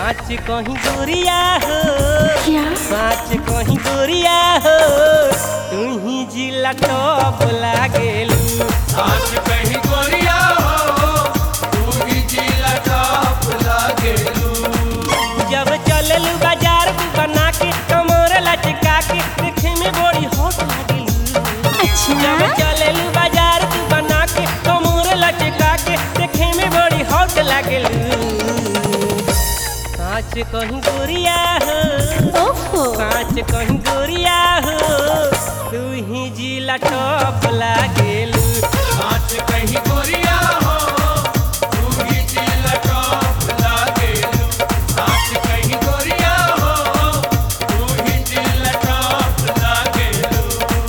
साँच कहीं गोरिया हो क्या साँच कहीं गोरिया हो तू ही जिला टॉप लागेलू साच कहीं गोरिया हो तू ही जिला टॉप लागेलू जब चललू बाजार तू बना के कमर लचका के देखे में बड़ी हॉट लागेलू जब अच्छा चललू बाजार तू बना के कमर लचका के देखे में बड़ी हॉट लागेलू साँच कहीं गोरिया हो ओहो कांच कहीं गोरिया हो तू ही जिला टॉप लागेलू साच कहीं गोरिया हो तू ही जिला टॉप लागेलू साच कहीं गोरिया हो तू ही जिला टॉप लागेलू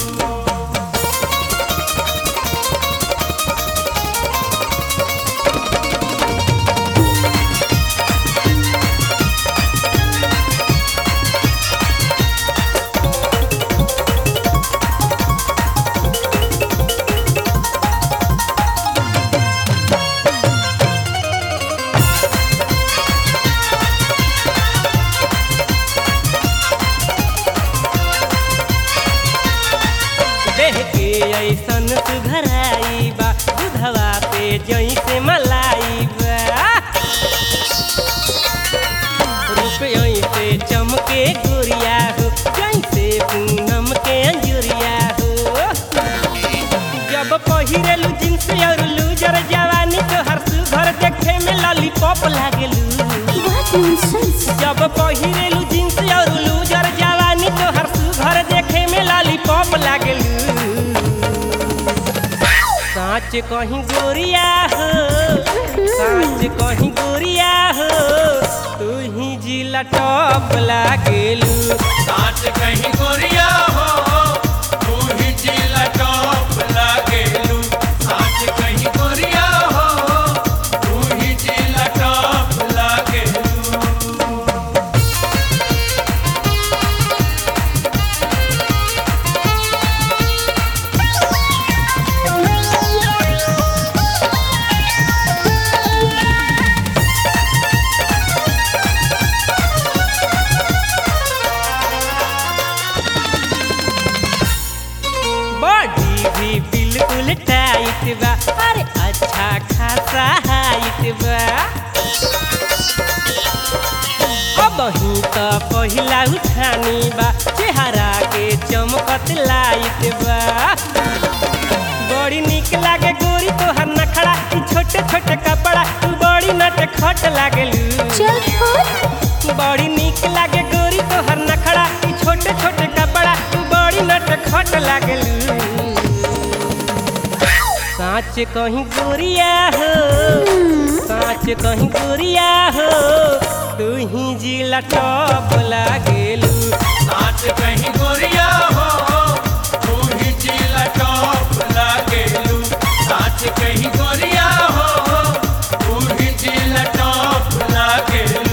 देह के ऐसन सुधराई बा दूधवा पे जैसे मलाई बा रूप ऐसे चमके गोरिया हो जैसे पूनम के अंजुरिया हो जब पहिरेलू जींस और लूजर जवानी तो हर सुघर देखे में लॉलीपॉप लागेलू व्हाट नॉनसेंस जब पहिरेलू जींस और लूजर जवानी तो हर सुघर देखे में लॉलीपॉप लागेलू साँच कहीं गोरिया हो साँच कहीं गोरिया हो तू ही जिला टॉप लागेलू साच कहीं गोरिया हो तू ही जिला टॉप लागेलू साच कहीं गोरिया हो तू ही जिला टॉप लागेलू बॉडी भी बिल्कुल टाइट बा अरे अच्छा खासा हाइट बा अब ही तो पहिला उठानी बा चेहरा के चमकत लाइट बा बड़ी निक लागे गोरी तोहर नखड़ा ई छोटे छोटे कपड़ा तू बड़ी नट खट लागलू चल छोड़ बड़ी निक लागे गोरी तोहर नखड़ा ई छोटे छोटे कपड़ा तू बड़ी नट खट लागलू साँच कहीं गोरिया हो साँच कहीं गोरिया हो तू ही जिला टॉप लागेलू साच कहीं गोरिया हो तू ही जिला टॉप लागेलू साच कहीं गोरिया हो तू ही जिला टॉप लागेलू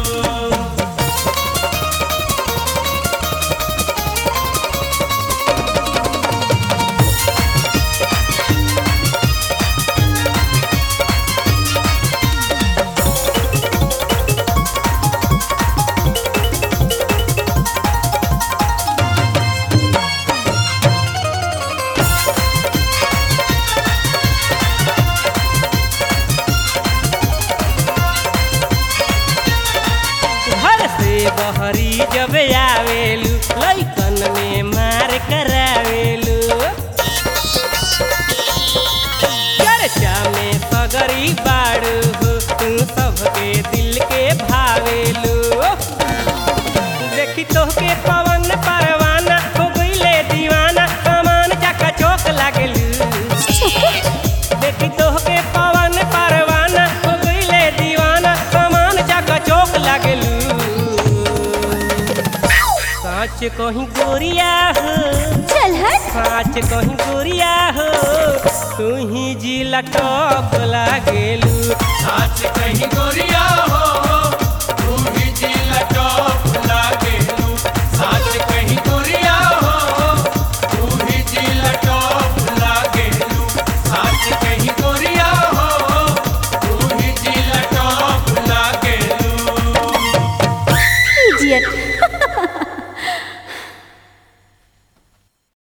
घर से बहरी जब आवेलू लैकन में मार करावेलू चर्चा में सगरी बाड़ू हो तू सबके दिल के भावेलू देखी तोहके पवन परवाना हो गईले दीवाना सामान चका चौक लागेलू देखी तोहके पवन परवाना हो गईले दीवाना सामान चका चौक लागेलू साँच कहीं गोरिया हो चल हट साँच कहीं गोरिया हो तू ही जिला टॉप लागेलू साच कहीं गोरिया